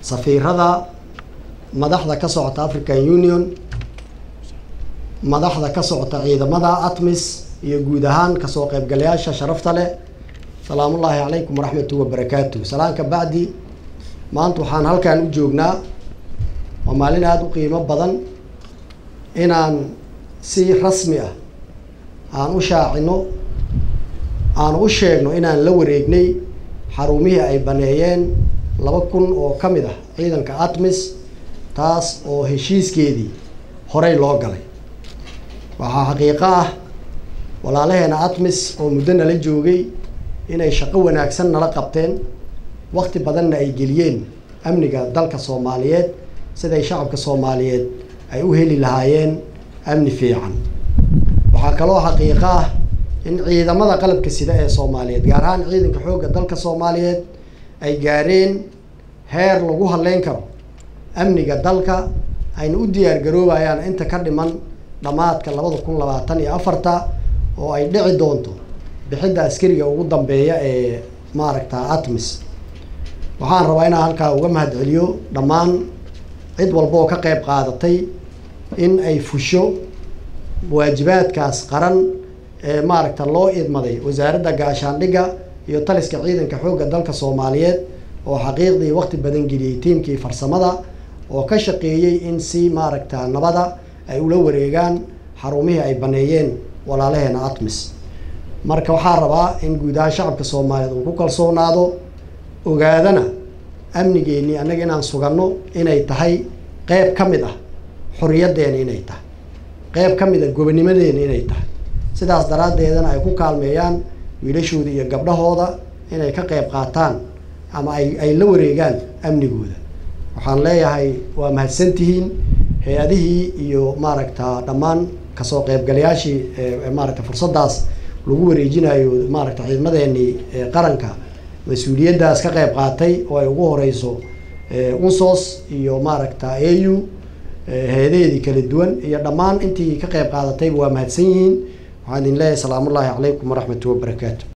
safiirada madaxda ka socota african union madaxda ka socota ciidamada atmis iyo guud ahaan kasoo qaybgalayaasha sharafta leh salaamullaahi calaykum waraxmatu wabarakaatu salaanka bacdi maanta waxaan halkan u joognaa waa maalin aada u qiimo badan inaan si rasmi ah aan u shaacino aan u sheegno inaan la wareegnay xarumihii ay baneeyeen laba kun oo ka mid ah ciidanka atmis taas oo heshiiskeedii horey loo galay waxaa xaqiiqo ah walaalaheena atmis oo muddo nala joogay inay shaqo wanaagsan nala qabteen wakti badanna ay geliyeen amniga dalka soomaaliyeed siday shacabka soomaaliyeed ay u heli lahaayeen amni fiican waxaa kaloo xaqiiqo ah in ciidamada qalabka sida ee soomaaliyeed gaar ahaan ciidanka xoogga dalka soomaaliyeed ay gaareen heer lagu hadleyn karo amniga dalka ayna u diyaar garoobayaan inta ka dhiman dhammaadka labada kun labaatan iyo afarta oo ay dhici doonto bixidda askariga ugu dambeeya ee maaragta atmis waxaan rabaa inaan halkaa uga mahadceliyo dhammaan cid walba oo ka qayb qaadatay in ay fusho waajibaadkaas qaran ee maaragta loo idmaday wasaaradda gaashaandhigga iyo taliska ciidanka xoogga dalka soomaaliyeed oo xaqiiqdii waqti badan geliyey tiimkii farsamada oo ka shaqeeyey in si maaragta nabada ay ula wareegaan xarumihii ay baneeyeen walaalaheena atmis marka waxaa rabaa in guud ahaan shacabka soomaaliyeed uu ku kalsoonaado ogaadana amnigeennii annaga inaan suganno inay tahay qeyb ka mid ah xoriyaddeena inay tahay qeyb ka mid ah gobonimadeena inay tahay sidaas daraaddeedana ay ku kaalmeeyaan wiilashooda iyo gabdhahooda inay ka qeyb qaataan ama ay ay la wareegaan amnigooda waxaan leeyahay waa mahadsantihiin hay-adihii iyo maaragta dhammaan kasoo qeybgalayaashii maaragta fursaddaas lagu wareejinayo maaragta ciidamadeenii qaranka mas-uuliyaddaas ka qeyb qaatay oo ay ugu horeyso unsos iyo maaragta a u hay-adaheedii kala duwan iyo dhammaan intii ka qeyb qaadatayba waa mahadsan yihiin waxaan idin leeyahay salaamullaahi calaykum waraxmatu wabarakaatu